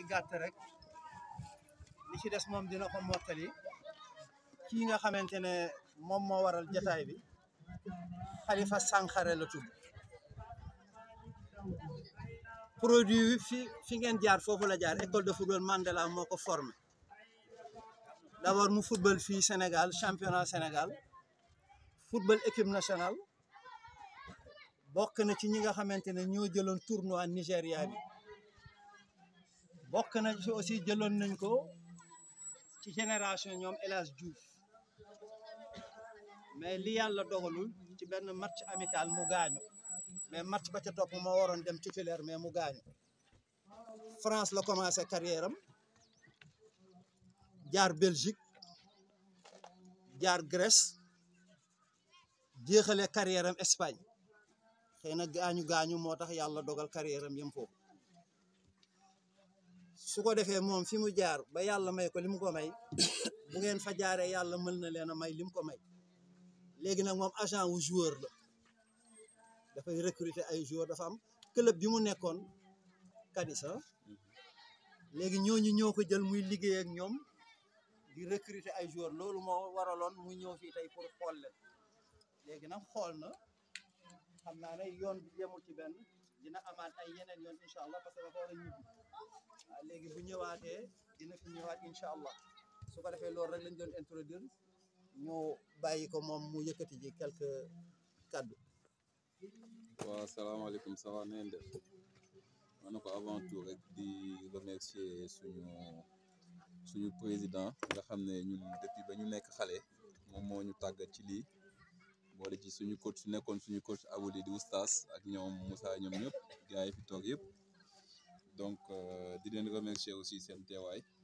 gàtt rek li ci des moom dina ko mottali kii nga xamante ne moom moo waral jataay bi Xalifa Sankharé la tudd produit bi fi fi ngeen jaar foofu la jaar école de football Mandela moo ko formé d'abord mu football fii Sénégal championnat Sénégal football équipe nationale bokk na ci ñi nga xamante ne ñoo jëloon tournoi Nigéria bi bokk na ci aussi jëloon nañ ko ci génération ñoom El Hadj Diouf mais li yàlla dogalul ci benn match amical mu gaañu mais match ba ca topp moo waroon dem titulaire mais mu gaañu France la commencé carrière am jaar Belgique jaar Grèce jeexale carrière am Espagne xëy na gaañu gaañu moo tax yàlla dogal carrière am yëm foofu su ko defee moom fi mu jaar ba yàlla may ko li mu ko may bu ngeen fa jaaree yàlla mën na leen a may li mu ko may léegi nag moom agent wu joueur la dafay recruter ay joueur dafa am club bi mu nekkoon Cadiz léegi ñooñu ñoo ko jël muy liggéey ak ñoom di recruter ay joueur loolu moo waraloon mu ñëw fii tey pour xool leen léegi nag xool na xam naa ne yoon bi yemul ci benn dina amaat ay yeneen yoon incha allah parce que dafa war a ñibbi waaw léegi bu ñëwaatee dina fi ñëwaat incha allah su ko defee loolu rek lañ doon introduire ñu bàyyi ko moom mu yëkkati ji quelques kàddu waaw salaamaaleykum ça va neen def ma ne ko avant tout rek di remercier suñu suñu président nga xam ne ñun depuis ba ñu nekk xale moom moo ñu tàggat ci lii boole ci suñu coach nekkoon suñu coach aboli di oustas ak ñoom Moussa ñoom ñëpp gars yi fi toog yëpp donc di leen remercier aussi seen teewaay